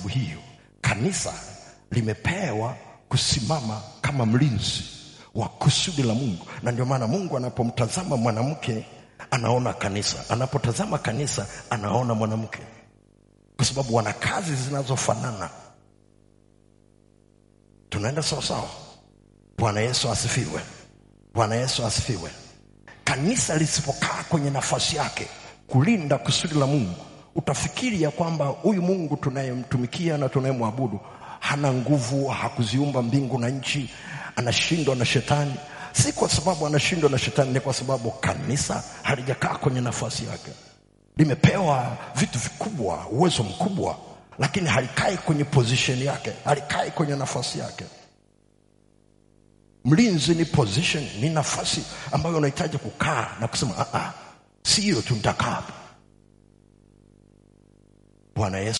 sababu hiyo kanisa limepewa kusimama kama mlinzi wa kusudi la Mungu, na ndio maana Mungu anapomtazama mwanamke anaona kanisa, anapotazama kanisa anaona mwanamke, kwa sababu wana kazi zinazofanana. Tunaenda sawasawa. Bwana Yesu asifiwe. Bwana Yesu asifiwe. Kanisa lisipokaa kwenye nafasi yake kulinda kusudi la Mungu, utafikiri ya kwamba huyu Mungu tunayemtumikia na tunayemwabudu hana nguvu, hakuziumba mbingu na nchi, anashindwa na shetani. Si kwa sababu anashindwa na shetani, ni kwa sababu kanisa halijakaa kwenye nafasi yake. Limepewa vitu vikubwa, uwezo mkubwa, lakini halikai kwenye position yake, halikai kwenye nafasi yake. Mlinzi ni position, ni nafasi ambayo unahitaji kukaa na kusema ah, ah, si hiyo tu nitakaa hapa. Bwana Yesu